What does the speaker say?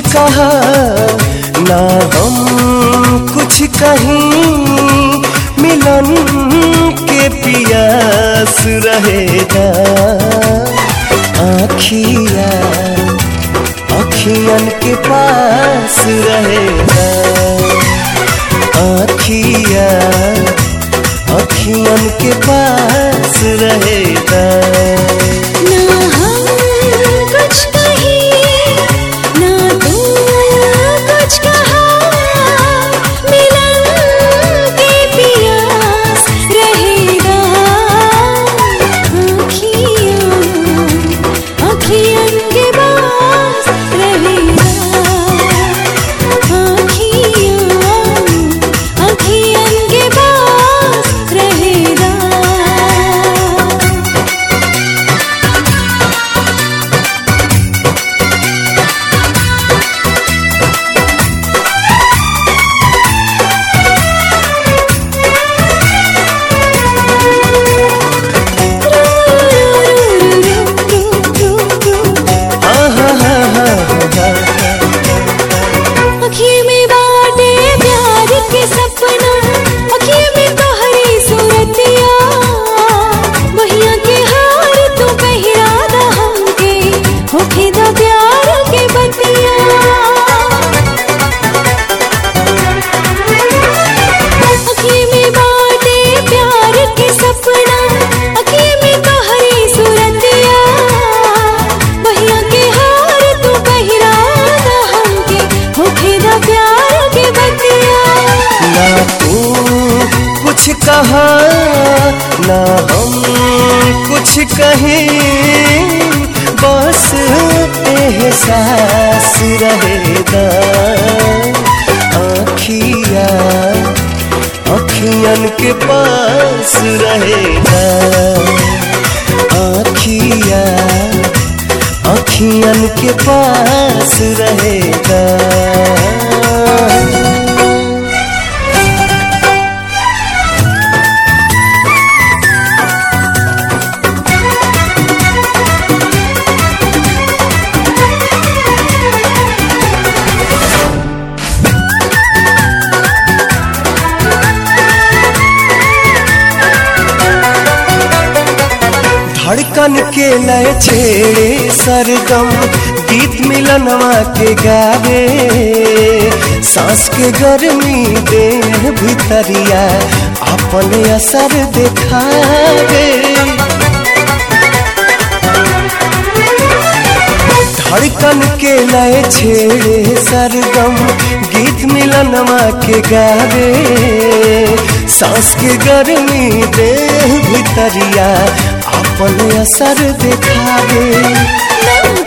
कहा ना हम कुछ कहीं मिलन के पियास रहेगा आखिया अखियन के पास रहेगा आखिया अखियन के पास रहेगा ना हम कुछ कहीं ना तुम कुछ कहा मिलन के पियास रहेगा आँखियाँ आँखियन के पास रहेगा आँखियाँ आँखियन के पास रहेगा अखिए में बाटे प्यार के सपना अखिए में तोहरी सूरतिया बहिया के हार तू पहिरा दा हमके होखे दा प्यार के बतिया अखिए में बाटे प्यार के सपना अखिए में तोहरी सूरतिया बहिया के हार तू पहिरा दा हमके होखे दा प्यार के बतिया ना तू कुछ कहा ना हम कुछ कहें बस एहसास रहेगा आखिया अखियन के पास रहेगा आखिया अखियन के पास रहेगा धड़कन के लय छेड़े सरगम गीत मिलनवा के गावे सांस के गर्मी देह भितरिया अपन असर दिखावे धड़कन के लय छेड़े सरगम गीत मिलनवा के गावे सांस के गर्मी देह भितरिया अपन असर दिखावे ना